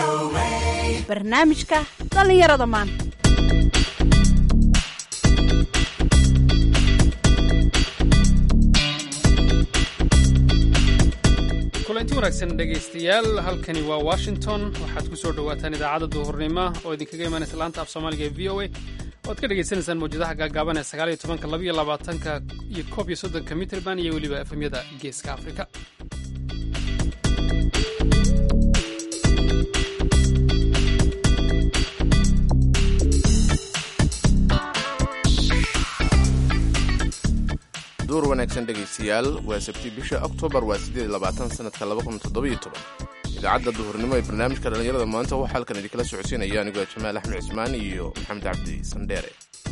barnaamijka dhallinyarada maanta kulanti wanaagsan dhegaystayaal halkani waa washington waxaad ku soo dhowaataan idaacadda duhurnimo oo idinkaga imaanaysa laanta af soomaaliga ee v o a oad ka dhegaysanaysaan mawjadaha gaagaaban ee sagaaliyo tobanka labaiyo labaatanka iyo koob iyo soddonka mitrband iyo weliba efemyada geeska afrika duur wanaagsan dhegaystayaal waa sabti bisha oktoobar waa siddeed labaatan sanadka laba kun toddobiyo toban idaacadda duhurnimo ee barnaamijka dhallinyarada maanta waxaa halkan idinkala socodsiinaya anigoo jamaal axmed cismaan iyo maxamed cabdi sandheere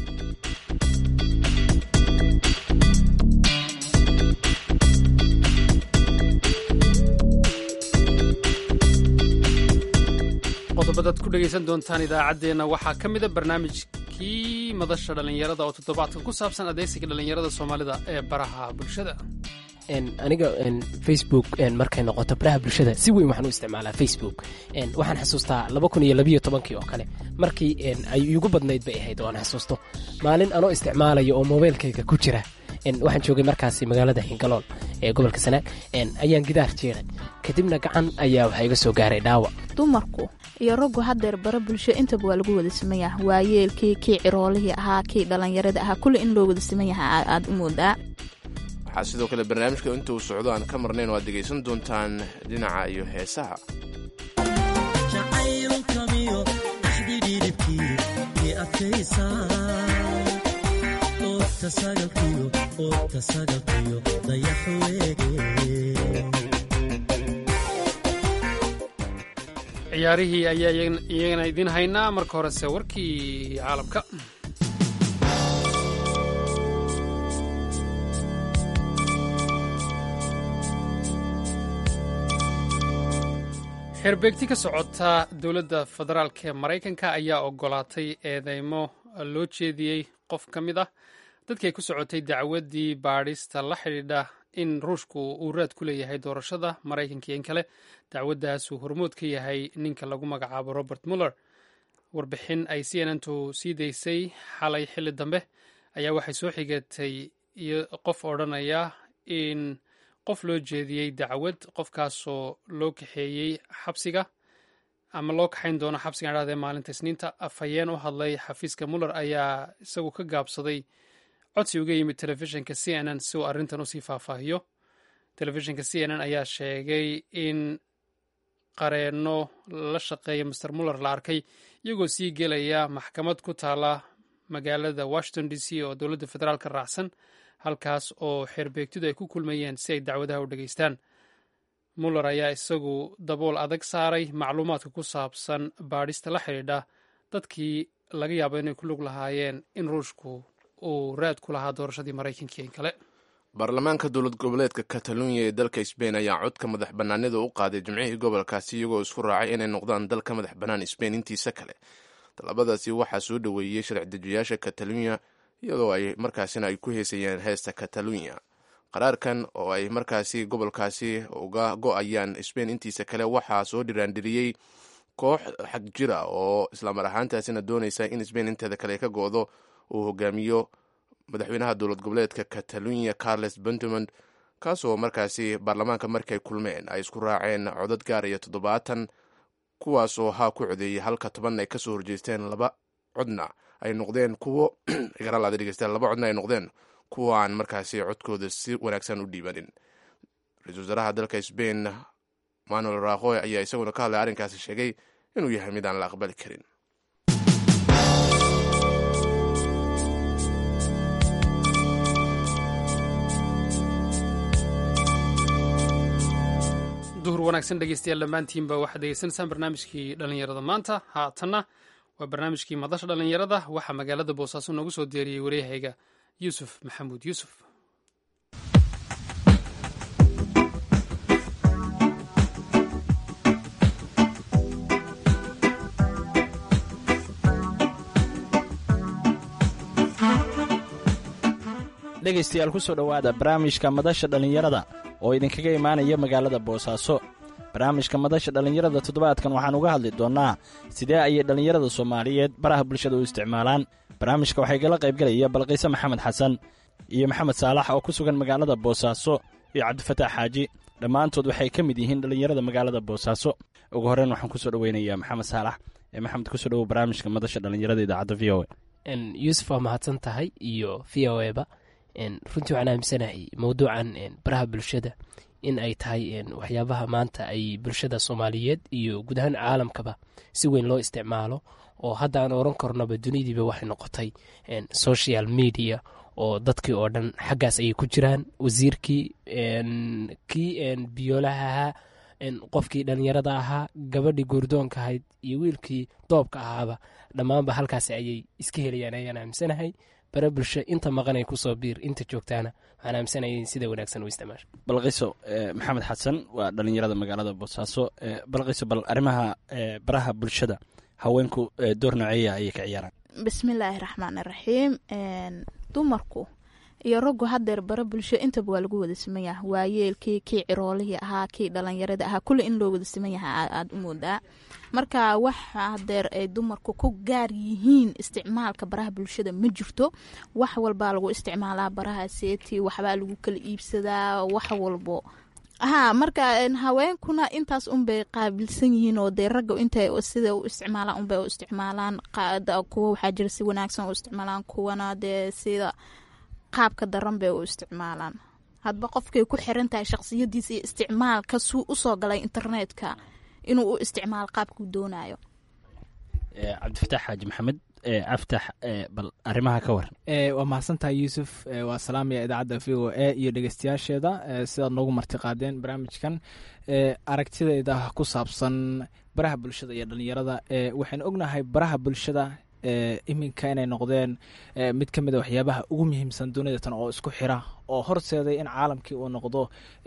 qodobadaad ku dhegaysan doontaan idaacaddeenna waxaa ka mida barnaamijkii madasha dhallinyarada oo toddobaadka ku saabsan adeysiga dhallinyarada soomaalida ee baraha bulshada aniga facebook markay noqoto baraha bulshada si weyn waxaan u isticmaalaa facebook waxaan xasuustaa laba kun iyo labiyo tobankii oo kale markii ay iigu badnayd bay ahayd oo aan xasuusto maalin anoo isticmaalayo oo mobaylkayga ku jira waxaan joogay markaasi magaalada hingalool ee gobolka sanaag ayaan gidaar jeeray kadibna gacan ayaa waxaa iga soo gaaray dhaawac dumarku iyo raggu haddeer bara bulsho intaba waa lagu wada siman yaha waayeelkii kii ciroolihii ahaa kii dhallinyarada ahaa kulli in loo wada siman yaha aad u moodaa waxaa sidoo kale barnaamijka inta uu socdo aan ka marnayn oo aad dhegaysan doontaan dhinaca iyo heesaha ciyaarihii ayaa iyagana idiin haynaa marka horese warkii caalamka xeerbeegti ka socota dowladda federaalk ee maraykanka ayaa ogolaatay eedeymo loo jeediyey qof ka mid ah dadkii ay ku socotay dacwaddii baadhista la xidhiidha in ruushku uu raad ku leeyahay doorashada maraykanka iyo in kale dacwaddaasuu hormood ka yahay ninka lagu magacaabo robert muller warbixin ay c n n tu sii daysay xalay xilli dambe ayaa waxay soo xigatay qof odhanaya in qof loo jeediyey dacwad qofkaasoo loo kaxeeyey xabsiga ama loo kaxayn doono xabsiga dhadee maalinta isniinta afhayeen u hadlay xafiiska muller ayaa isagu ka gaabsaday codsi uga yimid telefishinka c n n si uu arrintan usii faahfaahiyo telefishinka c n n ayaa sheegay in qareenno la shaqeeya master muller la arkay iyagoo sii gelaya maxkamad ku taala magaalada washington d c oo dowladda federaalka raacsan halkaas oo xeerbeegtidu ay ku kulmayeen si ay dacwadaha u dhegaystaan muller ayaa isagu dabool adag saaray macluumaadka ku saabsan baadhista la xidhiidha dadkii laga yaabo inay ku lug lahaayeen in ruushku uu raad ku lahaa doorashadii maraykanka in kale baarlamaanka dowlad goboleedka katalunya ee dalka sbain ayaa codka madax bannaanida u qaaday jimcihii gobolkaasi iyagoo isku raacay inay noqdaan dalka madax bannaan sbain intiisa kale talabadaasi waxaa soo dhoweeyey sharci dejiyaasha katalunya iyadoo ay markaasina ay ku heesayeen heesta katalunya qaraarkan oo ay markaasi gobolkaasi uga go-ayaan sbain intiisa kale waxaa soo dhiraandhiriyey koox xag jira oo islamar ahaantaasina doonaysa in sbain inteeda kale ka go-do uu hogaamiyo madaxweynaha dowlad goboleedka katalunya carles puntmond kaasoo markaasi baarlamaanka markay kulmeen ay isku raaceen codad gaaraya toddobaatan kuwaasoo haa ku codeeyey halka toban ay kasoo horjeesteen laba codna ay noqdeen kuwo garalaada dhegeystaan laba codna ay noqdeen kuwa aan markaasi codkooda si wanaagsan u dhiibanin ra-iisul wasaaraha dalka sbain manuel rahoy ayaa isaguna ka hadlay arrinkaasi sheegay inuu yahay mid aan la aqbali karin duhur wanaagsan dhegeystayaal dhammaantiinba waxaad degeysanaysaan barnaamijkii dhallinyarada maanta haatanna waa barnaamijkii madasha dhallinyarada waxaa magaalada boosaaso noogu soo diyaariyey waryahayga yuusuf maxamuud yuusuf dhegaystayaal ku soo dhowaada barnaamijka madasha dhallinyarada oo idinkaga imaanaya magaalada boosaaso barnaamijka madasha dhallinyarada toddobaadkan waxaan uga hadli doonnaa sidee ayay dhallinyarada soomaaliyeed baraha bulshada u isticmaalaan barnaamijka waxaa igala qaybgalaya balqiise maxamed xasan iyo maxamed saalax oo ku sugan magaalada boosaaso iyo cabdifataax xaaji dhammaantood waxay ka mid yihiin dhallinyarada magaalada boosaaso ugu horreyn waxaan kusoo dhoweynayaa maxamed saalax ee maxamed kusoo dhowow barnaamijka madasha dhallinyarada idaacadda v o a yuusuf waa mahadsan tahay iyo v o eba runtii waxaan aaminsanahay mowduucan baraha bulshada in ay tahay waxyaabaha maanta ay bulshada soomaaliyeed iyo guud ahaan caalamkaba si weyn loo isticmaalo oo hadda aan oran karnoba dunidiiba waxay noqotay social media oo dadkii oo dhan xaggaas ayay ku jiraan wasiirkii kii biyoolaha ahaa qofkii dhallinyarada ahaa gabadhii goordoonka ahayd iyo wiilkii doobka ahaaba dhammaanba halkaasi ayay iska helayaan ayaan aaminsanahay bare bulsho inta maqanay kusoo biir inta joogtaana waxaan aaminsanaya sida wanaagsan u isticmaasho balqiso maxamed xasan waa dhallinyarada magaalada boosaaso balqiso bal arrimaha baraha bulshada haweenku door nooceeya ayay ka ciyaaraan bismillaahi raxmaani raxiim dumarku iyo raggu hadeer bare bulsho intaba waa lagu wada siman yaha waayeelkii kii ciroolihii ahaa kii dhalinyarada ahaa kulli in loo wada siman yaha aada u moodaa marka waxa hadeer ay dumarku ku gaar yihiin isticmaalka baraha bulshada ma jirto wax walbaa lagu isticmaalaa baraha seeti waxbaa lagu kala iibsadaa wax walbo ha marka haweenkuna intaas unbay qaabilsan yihiin oo dee ragga intay sida u isticmaalaan unbay u isticmaalaan kuwa waxaa jira si wanaagsan u isticmaalaan kuwana dee sida qaabka daran bay u isticmaalaan hadba qofkay ku xiran tahay shaqsiyadiisa iyo isticmaalka suu usoo galay internetka inuu u isticmaalo qaabkuu doonayo cabdifataax xaaji maxamed aftax bal arrimaha ka waran waa mahadsantahay yuusuf waa salaamaya idaacadda v o a iyo dhegeystayaasheeda sidaad noogu marti qaadeen barnaamijkan aragtidayda ku saabsan baraha bulshada iyo dhalinyarada waxaynu ognahay baraha bulshada iminka inay noqdeen mid ka mid a waxyaabaha ugu muhiimsan dunida tan oo isku xira oo horseeday in caalamkii uu noqdo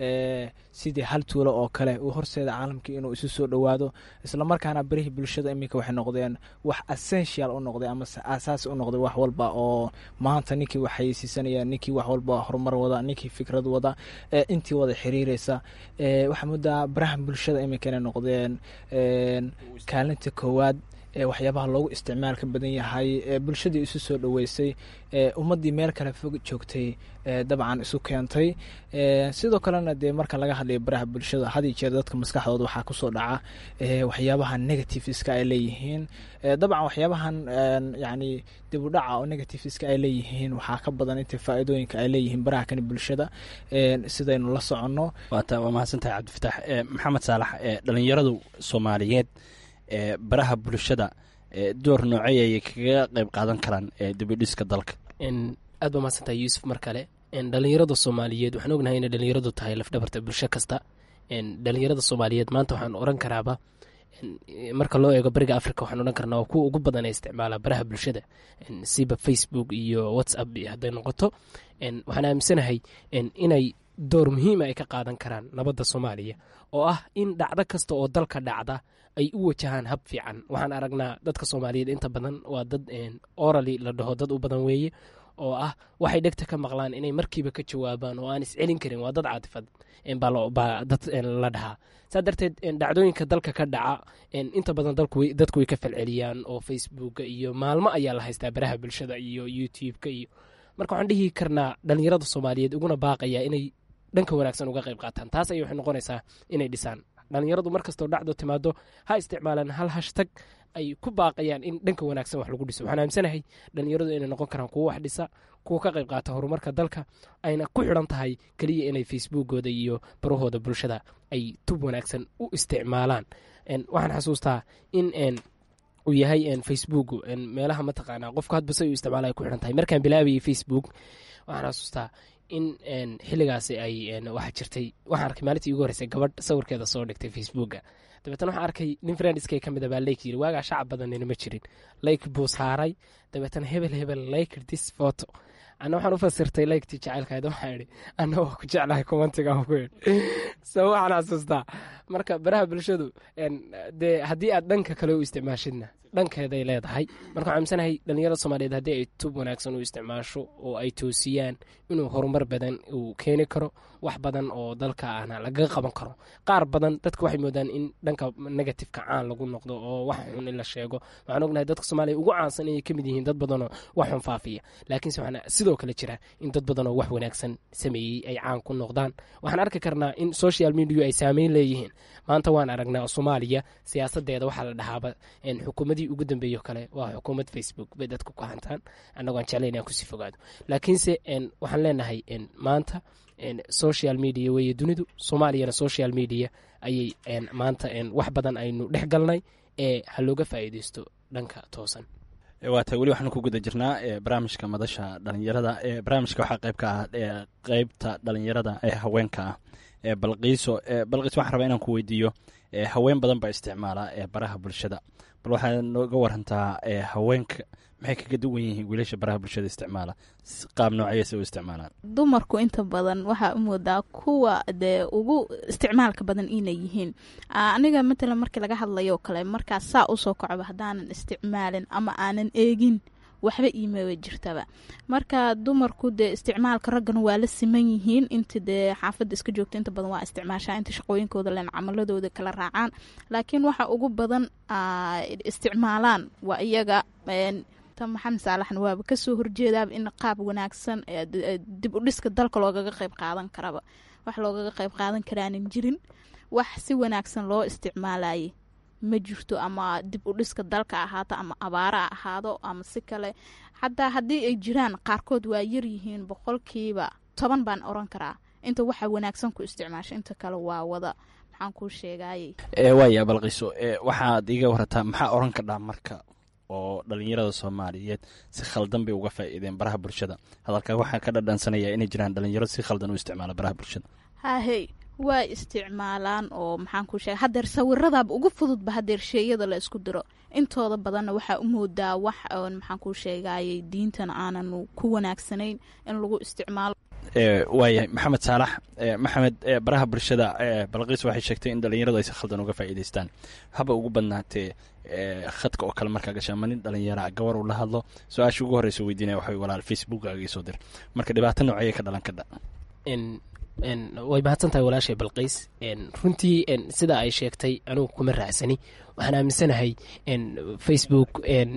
sidii hal tuulo oo kale uu horseeda caalamkii inuu isu soo dhowaado islamarkaana barihii bulshada iminka waxay noqdeen wax essential u noqday ama asaasi u noqday wax walba oo maanta ninkii wax hayeysiisanaya ninkii wax walba horumar wada ninkii fikrad wada intii wada xiriireysa waxaa moodaa baraha bulshada iminka inay noqdeen kaalinta koowaad waxyaabaha loogu isticmaalka badan yahay bulshadii isu soo dhoweysay ummaddii meel kale fog joogtay dabcan isu keentay sidoo kalena dee marka laga hadlayo baraha bulshada had iyo jeer dadka maskaxdooda waxaa kusoo dhaca waxyaabaha negativeska ay leeyihiin dabcan waxyaabahan yani dib u dhaca oo negativeska ay leeyihiin waxaa ka badan inta faa'iidooyinka ay leeyihiin baraha kani bulshada sidaynu la soconno waata waa mahadsantahay cabdifataax maxamed saalax dhalinyaradu soomaaliyeed baraha bulshada door noocey ayay kaga qeyb qaadan karaan dibidhiska dalka aad ba mahadsantahay yuusuf mar kale dhalinyarada soomaaliyeed waxaan ognahay inay dhalinyaradu tahay lafdhabarta bulsho kasta dhalinyarada soomaaliyeed maanta waxaan oran karaaba marka loo eego bariga africa waxaan odhan karnaa waa kuwa ugu badan ee isticmaala baraha bulshada siba facebook iyo whatsapp hadday noqoto waxaan aaminsanahay inay door muhiima ay ka qaadan karaan nabadda soomaaliya oo ah in dhacdo kasta oo dalka dhacda ay u wajahaan hab fiican waxaan aragnaa dadka soomaaliyeed inta badan waa dad orali la dhaho dad u badan weeye oo ah waxay dhegta ka maqlaan inay markiiba ka jawaabaan oo aan iscelin karin waa dad caatifad baa dad la dhahaa saa darteed dhacdooyinka dalka ka dhaca inta badan dadku way ka falceliyaan oo facebooka iyo maalmo ayaa la haystaa baraha bulshada iyo youtube-ka iyo marka waxaan dhihi karnaa dhalinyarada soomaaliyeed uguna baaqaya inay dhanka wanaagsan uga qayb qaataan taas ayay waxay noqonaysaa inay dhisaan dhalinyaradu markastoo dhacdo timaado ha isticmaalaan hal hashtag ay ku baaqayaan in dhanka wanaagsan wax lagu dhiso waxaan aaminsanahay dhalinyaradu inay noqon karaan kuwo wax dhisa kuwa ka qayb qaata horumarka dalka ayna ku xidhan tahay keliya inay facebookooda iyo barahooda bulshada ay tub wanaagsan u isticmaalaan waxaan xasuustaa in uu yahay facebook meelaha mataqaanaa qofku hadba say u isticmaala ay ku xidhan tahay markaan bilaabayay facebook waxaan xasuustaa in xilligaasi ay waxaa jirtay waxaan arkay maalintii ugu horreysay gabadh sawirkeeda soo dhigtay facebooka dabeetna waxaan arkay nin friendskay ka mid a baa leyk yiri waagaa shacab badanina ma jirin leyk buu saaray dabeetna hebel hebel like this photo ana waxaan u fasirtay leyktii jacaylkayd waxaan idhi ana waa ku jeclahay kumantiga ku idhi so waxaan xasuustaa marka baraha bulshadu dee haddii aad dhanka kale u isticmaashidna dhankeeday leedahay marka waxaan aaminsanahay dhalinyarada soomaaliyeed haddii ay tub wanaagsan u isticmaasho oo ay toosiyaan inuu horumar badan uu keeni karo wax badan oo dalka ahna lagaga qaban karo qaar badan dadka waxay moodaan in dhanka negatifeka caan lagu noqdo oo wax xun in la sheego waxaan ognahay dadka soomaaliya ugu caansan inay kamid yihiin dad badanoo wax xun faafiya laakiinse waxaana sidoo kale jira in dad badanoo wax wanaagsan sameeyey ay caan ku noqdaan waxaan arki karnaa in social media ay saameyn leeyihiin maanta waan aragnaa soomaaliya siyaasadeeda waxaa la dhahaaba xukuumadii ugu dambeeyo kale waa xukuumad facebook bay dadku ku hantaan annagoo aan jeclayn inaan kusii fogaado laakiinse waxaan leenahay maanta social media weeye dunidu soomaaliyana social media ayay maanta wax badan aynu dhex galnay ee ha looga faa'iideysto dhanka toosan waata weli waxaanu ku guda jirnaa barnaamijka madasha dhalinyarada barnaamijka waxaa qayb ka ah qeybta dhalinyarada ee haweenka ah balqiiso balqiis waxaan rabaa inaan ku weydiiyo haween badan baa isticmaala baraha bulshada bal waxaad nooga warantaa haweenka maxay kaga duwan yihiin wiilasha baraha bulshada isticmaala qaab noocyase u isticmaalaan dumarku inta badan waxaa u moodaa kuwa dee ugu isticmaalka badan inay yihiin aniga matalan markii laga hadlayo kale markaas saa usoo kacba haddaanan isticmaalin ama aanan eegin waxba iimaba jirtaba marka dumarku dee isticmaalka raggana waa la siman yihiin inta dee xaafadda iska joogta inta badan waa isticmaashaa inta shaqooyinkooda len camaladooda kala raacaan laakiin waxa ugu badan isticmaalaan waa iyaga maxamed saalaxna waaba kasoo horjeedaaba in qaab wanaagsan dib u dhiska dalka loogaga qeyb qaadan karaba wax loogaga qeyb qaadan karaanan jirin wax si wanaagsan loo isticmaalayay ma jirto ama dib u dhiska dalka ahaato ama abaara ha ahaado ama si kale xataa haddii ay jiraan qaarkood waa yaryihiin boqolkiiba toban baan oran karaa inta waxa wanaagsan ku isticmaasha inta kale waa wada maxaan kuu sheegayey waaya balqiiso waxaad iga warataa maxaa oran kadhaa marka oo dhalinyarada soomaaliyeed si khaldan bay uga faa'iideen baraha bulshada hadalkaa waxaa ka dhadhansanaya inay jiraan dhalinyaro si khaldan u isticmaala baraha bulshada hahey waa isticmaalaan oo maxaan kuu sheega hadeer sawiradaaba ugu fududba hadeer sheeyada la isku diro intooda badanna waxaa u moodaa wax maxaan kuu sheegayey diintan aanan ku wanaagsanayn in lagu isticmaalo waayahay maxamed saalax maxamed baraha bulshada balqiis waxay sheegtay in dhalinyaradu ay si khaldan uga faa'iidaystaan haba ugu badnaatee khadka oo kale markaa gashaa ma nin dhalinyara gabar uu la hadlo su-aasha ugu horreysa weydiinaya waxa walaal facebookkaaga ii soo dir marka dhibaato noocayay ka dhalan kadha way mahadsan tahay walaashay balqiis runtii sida ay sheegtay anugu kuma raacsani waxaan aaminsanahay facebook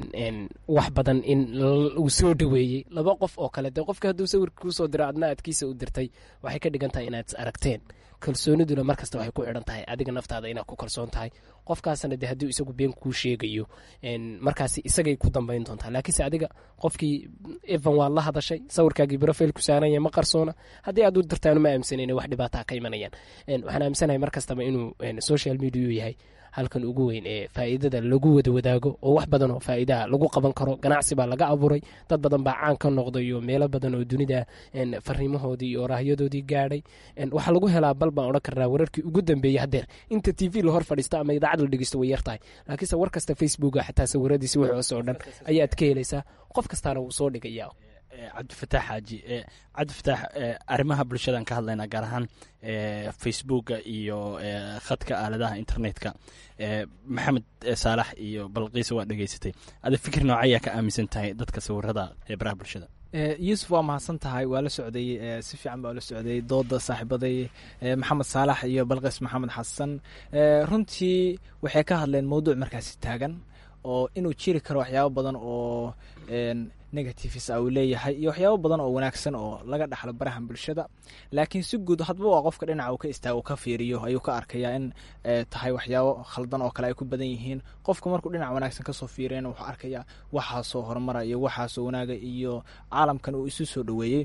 wax badan in uu soo dhaweeyey laba qof oo kale dee qofka hadduu sawirka kuusoo diro adna adkiisa u dirtay waxay ka dhigan tahay inaad is aragteen kalsooniduna markasta waxay ku xidhan tahay adiga naftaada inaad ku kalsoon tahay qofkaasna de hadduu isagu been kuu sheegayo markaasi isagay ku dambayn doontaa laakiinse adiga qofkii evan waad la hadashay sawirkaagii brofil ku saaranya ma qarsoona haddii aad u dirtaan ma aaminsanan wax dhibaataa ka imanayaan waxaan aaminsanahay mar kastaba inuu social media yahay halkan ugu weyn ee faa'iidada lagu wada wadaago oo wax badan oo faa'iidaha lagu qaban karo ganacsi baa laga abuuray dad badan baa caan ka noqday iyo meelo badan oo dunida fariimahoodii iyo raahyadoodii gaadhay waxaa lagu helaa bal baan odhan karnaa wararkii ugu dambeeyey haddeer inta t v lahor fadhiisto ama idaacad la dhegeysto way yartahay laakiinse war kasta facebooka xataa sawiradiisi wuxuuse oo dhan ayaad ka helaysaa qof kastaana wuu soo dhigaya cabdifataax xaaji cabdifataax arrimaha bulshadan ka hadlaynaa gaar ahaan facebooka iyo khadka aaladaha internetka maxamed saalax iyo balqiisa waa dhegeysatay ada fikir noocayaa ka aaminsan tahay dadka sawirada ee baraha bulshada yuusuf waa mahadsan tahay waa la socday si fiican baa la socday dooda saaxiibaday maxamed saalax iyo balqiis maxamed xasan runtii waxay ka hadleen mowduuc markaasi taagan oo inuu jiri karo waxyaabo badan oo negatives a uu leeyahay iyo waxyaabo badan oo wanaagsan oo laga dhaxlo barahan bulshada laakiin si guud hadba waa qofka dhinaca uu ka istaago ka fiiriyo ayuu ka arkayaa in tahay waxyaabo khaldan oo kale ay ku badan yihiin qofka markuu dhinac wanaagsan kasoo fiiriyana wuxuu arkayaa waxaasoo horumara iyo waxaasoo wanaaga iyo caalamkan uu isu soo dhoweeyey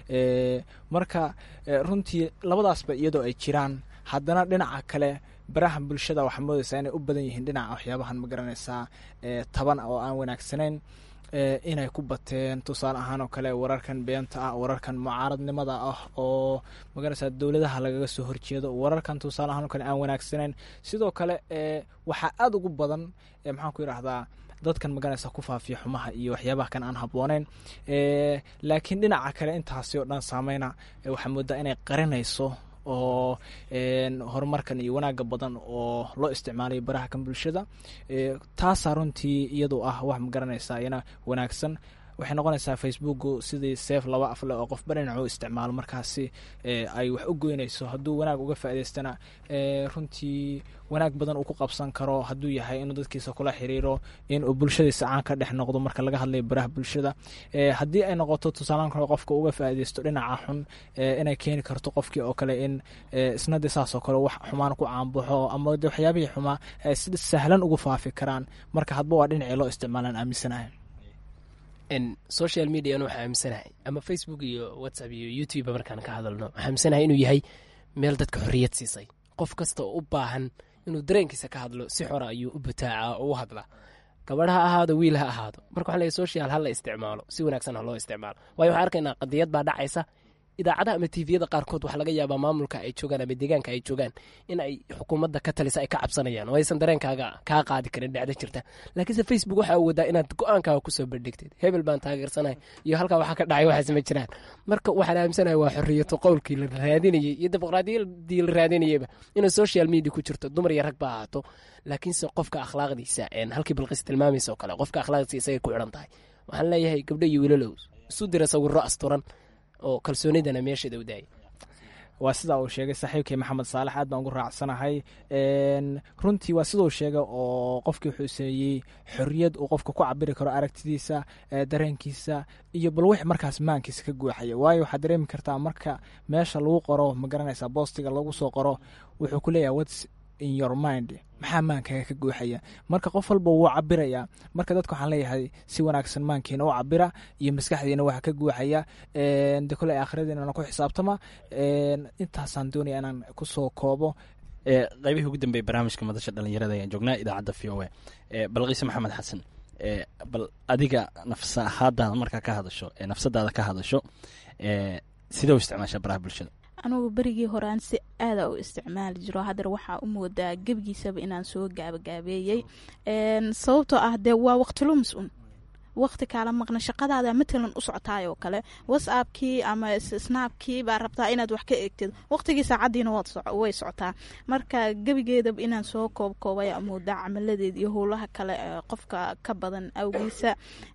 marka runtii labadaasba iyadoo ay jiraan haddana dhinaca kale baraha bulshada waxaa moodeysaa inay u badan yihiin dhinaca waxyaabahan ma garanaysaa taban oo aan wanaagsanayn inay ku bateen tusaale ahaan oo kale wararkan beenta ah wararkan mucaaradnimada ah oo magaraysaa dowladaha lagaga soo horjeedo wararkan tusaale ahaan oo kale aan wanaagsanayn sidoo kale waxaa aada ugu badan maxaan ku yidhaahdaa dadkan maganaysa ku faafiya xumaha iyo waxyaabaha kan aan habbooneyn laakiin dhinaca kale intaasi oo dhan saameyna waxaa moodaa inay qarinayso oo horumarkan iyo wanaaga badan oo loo isticmaalayo baraha kan bulshada taasaa runtii iyadu ah wax magaranaysaa iyana wanaagsan waxay noqonaysaa facebooku sidii seef laba afle oo qofba dhinacu isticmaalo markaasi ay wax u goynayso hadduu wanaag uga faa'idaystana runtii wanaag badan uu ku qabsan karo hadduu yahay inuu dadkiisa kula xiriiro in uu bulshadiisa caan ka dhex noqdo marka laga hadlayo baraha bulshada haddii ay noqoto tusaalaan kale qofka uga faa'iidaysto dhinaca xun inay keeni karto qofkii oo kale in isna de saas oo kale wax xumaan ku caanbaxo ama de waxyaabihii xumaa si sahlan ugu faafi karaan marka hadba waa dhinacii loo isticmaalaan aaminsanahay social median waxaa aaminsanahay ama facebook iyo whatsapp iyo youtube markaan ka hadalno waxaa aaminsanahay inuu yahay meel dadka xorriyad siisay qof kasta oo u baahan inuu dareenkiisa ka hadlo si xora ayuu u butaaca oo u hadla gabadh ha ahaado wiil ha ahaado marka waxaan leeyahy social ha la isticmaalo si wanaagsan ha loo isticmaalo waayo waxaan arkaynaa qadiyad baa dhacaysa idaacadaha ama tviyada qaarkood waxaa laga yaabaa maamulka ay joogaan ama deegaanka ay joogaan in ay xukuumadda ka talisa ay ka cabsanayaan oo aysan dareenkaaga kaa qaadi karin dhacdo jirta laakiinse facebook waxaa awoodaa inaad go-aankaaga kusoo bandhigtid hebel baan taageersanahay iyo halkaa waxaa ka dhacay waxaas ma jiraan marka waxaan aaminsanahay waa xorriyato qowlkii la raadinayay iyo dimuqraadiyadii la raadinayayba inuu social media ku jirto dumar iyo rag ba ahaato laakiinse qofka akhlaaqdiisa halkii balqis tilmaamaysa oo kale qofka akhlaaqdiisa isagay ku xidhan tahay waxaan leeyahay gabdho iyo wiilalow isu dira sawiro asturan oo kalsoonidana meesheeda u daayay waa sidaa uu sheegay saaxiibkii maxamed saalax aad baan ugu raacsanahay runtii waa siduu sheegay oo qofkii wuxuu sameeyey xorriyad uu qofka ku cabiri karo aragtidiisa dareenkiisa iyo bal wix markaas maankiisa ka guuxaya waayo waxaad dareemi kartaa marka meesha lagu qoro ma garanaysaa boostiga lagu soo qoro wuxuu ku leeyahay whats in your mind maxaa maankaga ka guuxaya marka qof walba wuu cabirayaa marka dadka waxaan leeyahay si wanaagsan maankiina u cabira iyo maskaxdiina waxa ka guuxaya de kole aakhiradiinana ku xisaabtama intaasaan doonaya inaan kusoo koobo qaybihii ugu dambeeyey barnaamijka madasha dhalinyarada ayaan joognaa idaacadda v o a balqiise maxamed xasan bal adiga nafsa ahaadaada markaa ka hadasho nafsadaada ka hadasho sidee u isticmaashaa baraha bulshada anugu berigii horean si aada u isticmaali jiro hadeer waxaa u moodaa gebigiisaba inaan soo gaabagaabeeyey sababtoo ah dee waa waqtilumis un waqti kaala maqna shaqadaada matalan u socotaay oo kale whatsappkii ama snaabkii baa rabtaa inaad wax ka eegtid waqtigii saacadiina way socotaa marka gebigeedaba inaan soo koobkoobay moodaa camaladeed iyo howlaha kale qofka ka badan awgiisa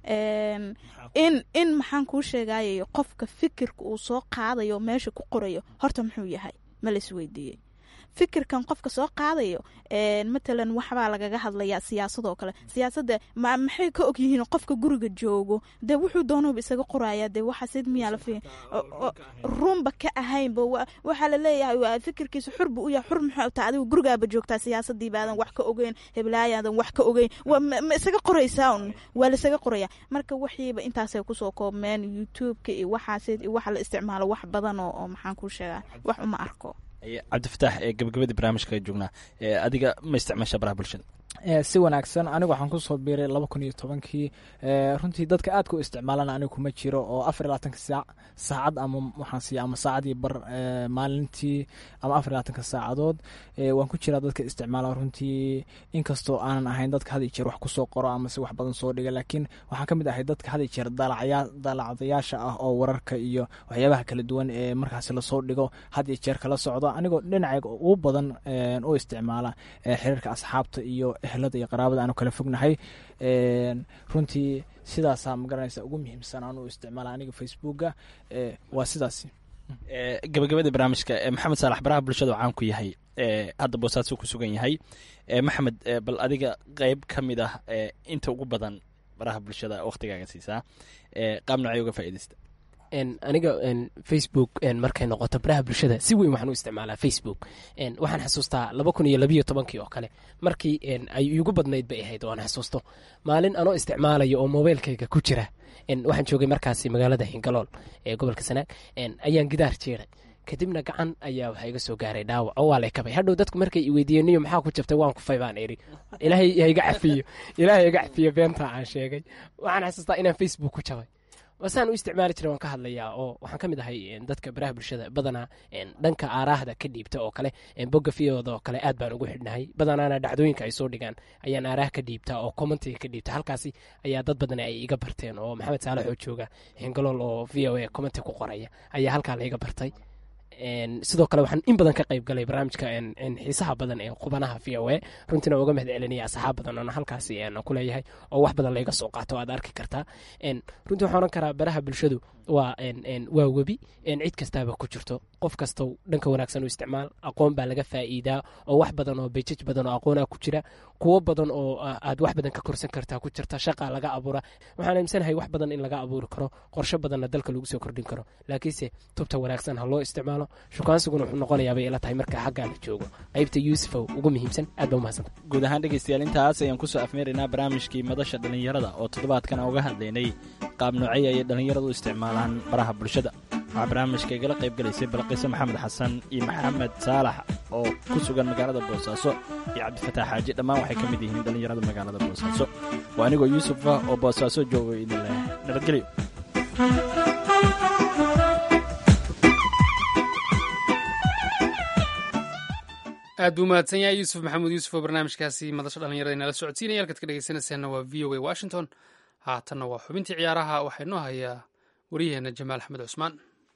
in in maxaan kuu sheegayay qofka fikirka uu soo qaadayo meesha ku qorayo horta muxuu yahay ma la isweydiiyey fikirkan qofka soo qaadayo matalan waxbaa lagaga hadlayaa siyaasadoo kale siyaasadda maxay ka ogyihiin qofka guriga joogo dee wuxuu doonaba isaga qoraya dee waxaasid miyaa la runba ka ahaynba waxaa laleeyahay fikirkiisa xurba u yahay xur muxuu taa adigu gurigaaba joogtaa siyaasadii baadan wax ka ogeyn heblaayaadan wax ka ogeyn ma isaga qoraysaa un waa laisaga qoraya marka waxiiba intaasay kusoo koobmeen youtubeka iyo waxaasid iyo waxa la isticmaalo wax badan oo maxaan kuu sheegaa wax uma arko cabdifataax ee gabagabadii barnaamijka joognaa adiga ma isticmaasha baraha bulshada si wanaagsan anigu waxaan kusoo biiray laba kun iyo tobankii runtii dadka aadka u isticmaalana anigu kuma jiro oo afar iyo labaatanka saac saacad ama waxaan siiya ama saacadii bar maalintii ama afar iyo labaatanka saacadood waan ku jiraa dadka isticmaala runtii inkastoo aanan ahayn dadka had iyo jeer wax kusoo qoro ama si wax badan soo dhiga laakiin waxaan ka mid ahay dadka had iyo jeer daalacdayaasha ah oo wararka iyo waxyaabaha kala duwan ee markaasi lasoo dhigo had iyo jeer kala socdo anigoo dhinacayga ugu badan u isticmaala xiriirka asxaabta iyo ehlada iyo qaraabada aanu kala fognahay runtii sidaasaa magaranaysa ugu muhiimsan aanu isticmaala aniga facebooka waa sidaas gabagabada barnaamijka maxamed saalax baraha bulshada caan ku yahay hadda boosaasuu ku sugan yahay maxamed bal adiga qeyb ka mid ah inta ugu badan baraha bulshada waktigaaga siisaa qaab nocay uga faaideysta aniga facebook markay noqoto baraha bulshada si weyn waxaan u isticmaalaa facebook waxaan xasuustaa laba kun iyo labiyo tobankii oo kale markii ay igu badnayd bay ahayd oo aan xasuusto maalin anoo isticmaalayo oo mobeylkayga ku jira waxaan joogay markaasi magaalada hingalool ee gobolka sanaag ayaan gidaar jeeray kadibna gacan ayaa waxaa iga soo gaaray dhaawac oo waa lay kabay hadhow dadku markay i weydiiyeen niyo maxaa ku jabtay waan kufay baan iri ilaahay haiga cafiyo ilaahay iga cafiyo beentaa aan sheegay waxaan xasuustaa inaan facebook ku jabay wasaan u isticmaali jira waan ka hadlayaa oo waxaan ka mid ahay dadka baraha bulshada badanaa dhanka aaraahda ka dhiibta oo kale bogga fiyooda oo kale aad baan ugu xidhnahay badanaana dhacdooyinka ay soo dhigaan ayaan aaraah ka dhiibta oo commentiga ka dhiibta halkaasi ayaa dad badan ay iga barteen oo maxamed saalax oo jooga hingalool oo v o a commenti ku qoraya ayaa halkaa la iga bartay sidoo kale waxaan in badan ka qayb galay barnaamijka xiisaha badan ee qubanaha v o a runtiina uga mahad celinaya asxaab badan oona halkaasi ku leeyahay oo wax badan layga soo qaato aad arki kartaa runtii waxaan oran karaa baraha bulshadu waa waa webi cid kastaaba ku jirto qof kastow dhanka wanaagsan u isticmaal aqoon baa laga faa'iidaa oo wax badan oo bejaj badan oo aqoonaa ku jira kuwo badan oo aad wax badan ka korsan kartaa ku jirta shaqa laga abuura waxaan aaminsanahay wax badan in laga abuuri karo qorshe badanna dalka lagu soo kordhin karo laakiinse tubta wanaagsan ha loo isticmaalo shukaansiguna wuxuu noqonayaa bay ila tahay marka xaggaa la joogo qaybta yuusufow ugu muhiimsan aad baa umahadsanta guud ahaan dhegaystayaal intaas ayaan kusoo afmeeraynaa barnaamijkii madasha dhallinyarada oo toddobaadkan uga hadlaynay qaab noocey ayay dhallinyaradu u isticmaalaan baraha bulshada waxaa barnaamijka igala qayb galaysay balqiise maxamed xasan iyo maxamed saalax oo ku sugan magaalada boosaaso iyo cabdifataax xaaji dhammaan waxay ka mid yihiin dhallinyarada magaalada boosaaso waa anigoo yuusufa oo boosaaso joogo idin leh nabadgelyo aad buu mahadsan yahay yuusuf maxamuud yuusuf oo barnaamijkaasi madasha dhallinyarada inala socodsiinaya halkaad ka dhegeysanaysaanna waa v o a washington haatanna waa xubintii ciyaaraha waxaa inoo hayaa waryaheena jamaal axmed cusmaan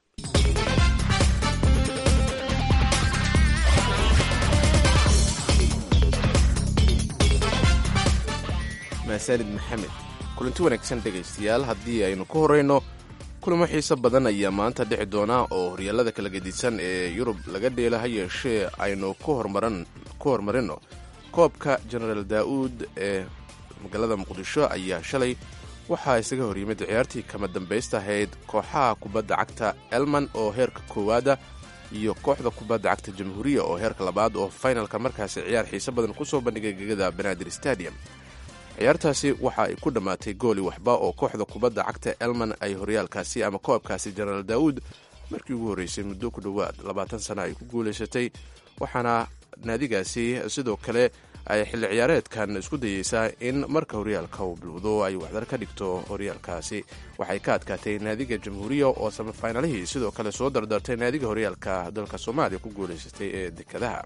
maasanid maxamed kulanti wanaagsan dhegaystayaal haddii aynu ku horrayno kulamo xiiso badan ayaa maanta dhici doona oo horyaalada kala gedisan ee yurub laga dheela ha yeeshee aynu ku horumarino koobka genaraal daa'uud ee magaalada muqdisho ayaa shalay waxaa isaga hor yimid ciyaartii kama dambaysta ahayd kooxaha kubadda cagta elman oo heerka koowaada iyo kooxda kubadda cagta jamhuuriya oo heerka labaad oo faynalka markaasi ciyaar xiiso badan kusoo bandhigay gegada banaadir stadium ciyaartaasi waxa ay ku dhammaatay gooli waxba oo kooxda kubadda cagta elman ay horyaalkaasi ama koobkaasi jenaraal daa'uud markii ugu horreysay muddo ku dhowaad labaatan sana ay ku guulaysatay waxaana naadigaasi sidoo kale ay xilli ciyaareedkan isku dayeysaa in marka horyaalka uu bilowdo ay waxdar ka dhigto horyaalkaasi waxay ka adkaatay naadiga jamhuuriya oo samafinaalihii sidoo kale soo dardartay naadiga horyaalka dalka soomaaliya ku guulaysatay ee dekadaha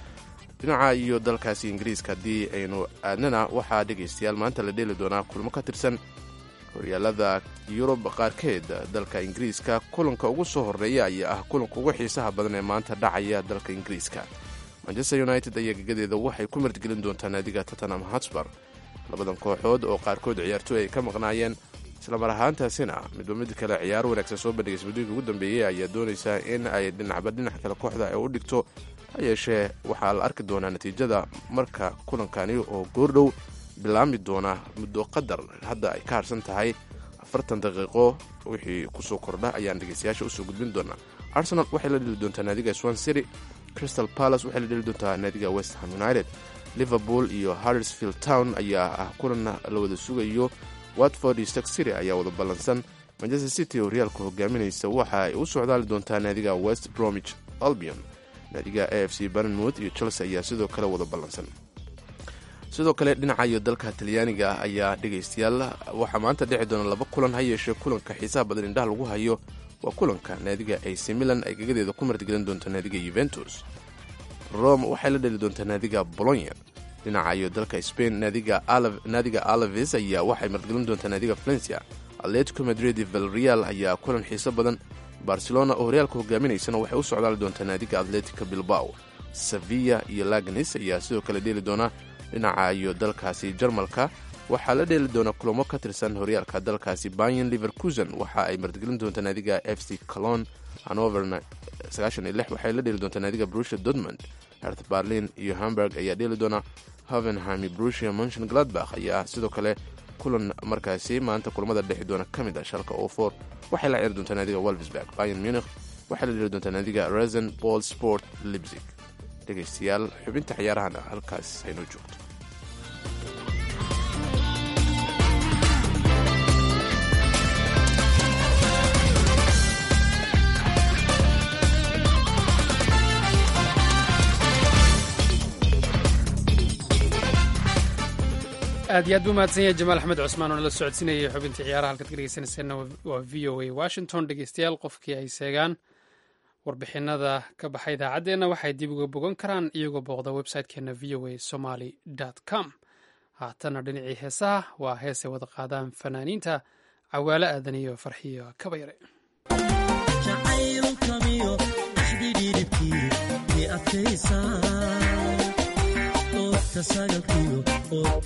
dhinaca iyo dalkaasi ingiriiska haddii aynu aadnana waxaa dhegaystayaal maanta la dheeli doonaa kulmo ka tirsan horyaalada yurub qaarkeed dalka ingiriiska kulanka ugu soo horreeya ayaa ah kulanka ugu xiisaha badan ee maanta dhacaya dalka ingiriiska manchester united ayaa gegadeeda waxay ku martgelin doontaa naadiga tottenham hotspur labadan kooxood oo qaarkood ciyaartooy ay ka maqnaayeen islamar ahaantaasina midba mid kale ciyaar wanaagsan soo bandhigaysa muddooyinka ugu dambeeyey ayaa doonaysaa in ay dhinacba dhinac kale kooxda ay u dhigto ha yeeshee waxaa la arki doonaa natiijada marka kulankani oo goordhow bilaami doona muddo qadar hadda ay ka harsan tahay afartan daqiiqo wixii kusoo kordha ayaan dhegeystayaasha usoo gudbin doonaa arsenal waxay la dheli doontaa naadiga swan city crystal palace waxay la dheli doontaa naadiga westham united liverpool iyo harrisfield town ayaa ah kulan la wada sugayo watford iyo stark city ayaa wada ballansan manchester city oo horyaalka hogaaminaysa waxa ay u socdaali doontaa naadiga west bromwich albion naadiga a f c barnmouth iyo chelsea ayaa sidoo kale wada ballansan sidoo kale dhinaca iyo dalka talyaaniga ah ayaa dhegaystayaal waxaa maanta dhici doona laba kulan ha yeeshee kulanka xiisaha badan indhaha lagu hayo waa kulanka naadiga ac milan ay gagadeeda ku martigelin doonto naadiga yuventus rome waxay la dheli doontaa naadiga bolonya dhinaca iyo dalka spain naadiga alaves ayaa waxay martigelin doontaa naadiga valencia atletico madrid valreal ayaa kulan xiiso badan barcelona oo horyaalka hogaaminaysana waxay u socdaali doontaa naadiga atletica bilbao sevilla iyo lagnis ayaa sidoo kale dheeli doona dhinaca iyo dalkaasi jarmalka waxaa la dheeli doona kulamo ka tirsan horyaalka dalkaasi bayan liverkusen waxa ay martigelin doontaa naadiga f c colon hanover waxay la dheeli doontaa naadiga brusia dortmund hert berlin iyo hamburg ayaa dheeli doona hovenham brusia montion gladbach ayaa sidoo kale kulan markaasi maanta kulamada dhexi doona ka mid ah shalka ofor waxay la ciyaari doontaa naadiga wolfsburg bayan munich waxay la dheeli doontaa naadiga resen ball sport libzig dhegaystayaal xubinta ciyaarahana halkaas haynoo joogto aad iyo aad buu mahadsan yahay jamaal axmed cusmaan oo nala socodsiinayay xubintii ciyaaraha halkaad ka dhegeysanayseena waa v o a washington dhegeystayaal qofkii ay seegaan warbixinada ka baxa idaacaddeenna waxay dib uga bogan karaan iyagoo booqda website-keena v o a somaly com haatana dhinacii heesaha waa heesay wada qaadaan fanaaniinta cawaalo aadan iyo farxiyo kabayare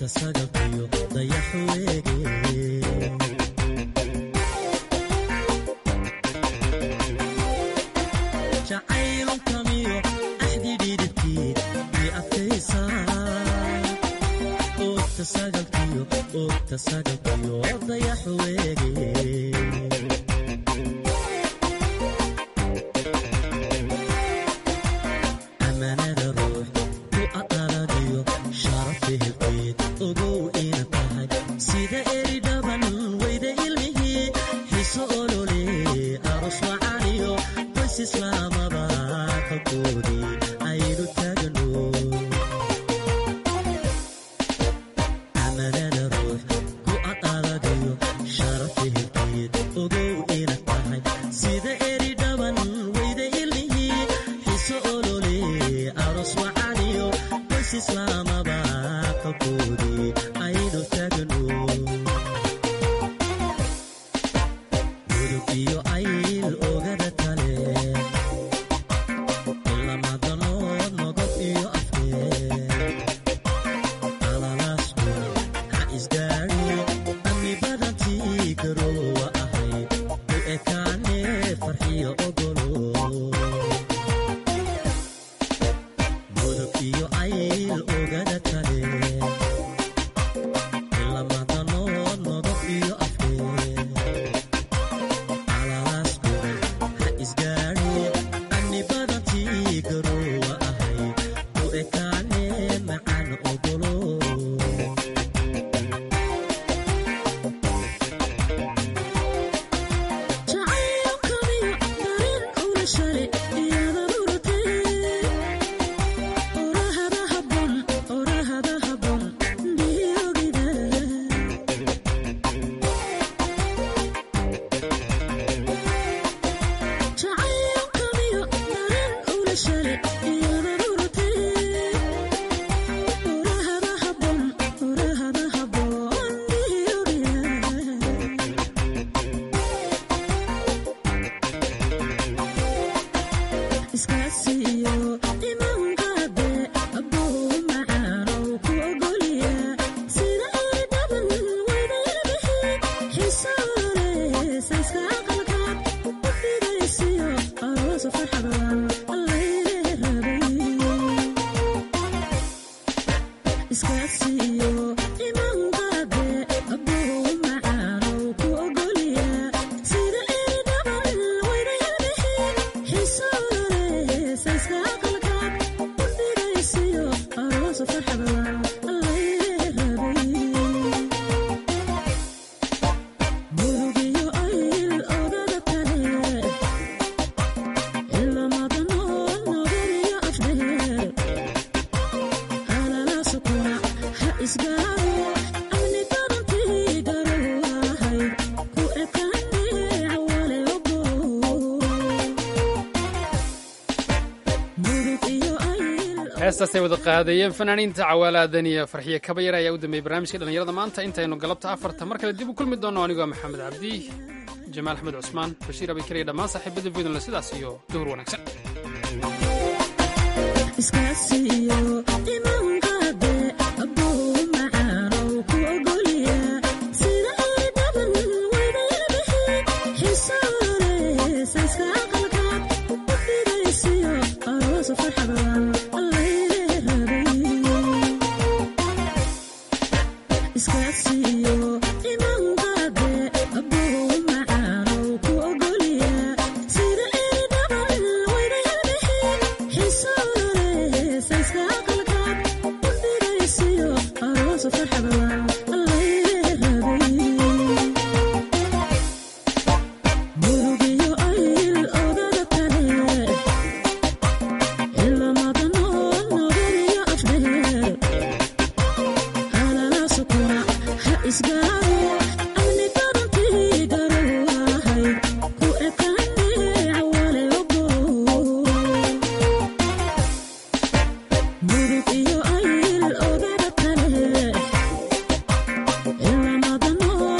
heestaasay wada qaadayeen fanaaniinta cawaalaadan iyo farxiye kabayar ayaa u dambeeyey barnaamijka dhallinyarada maanta intaynu galabta afarta mar kale dib u kulmi doonno anigoo maxamed cabdi jamaal axmed cusmaan bashiir abikariya dhammaan saaxiibada voydonle sidaas iyo duhur wanaagsan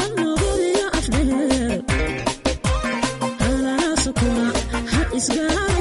It's gonna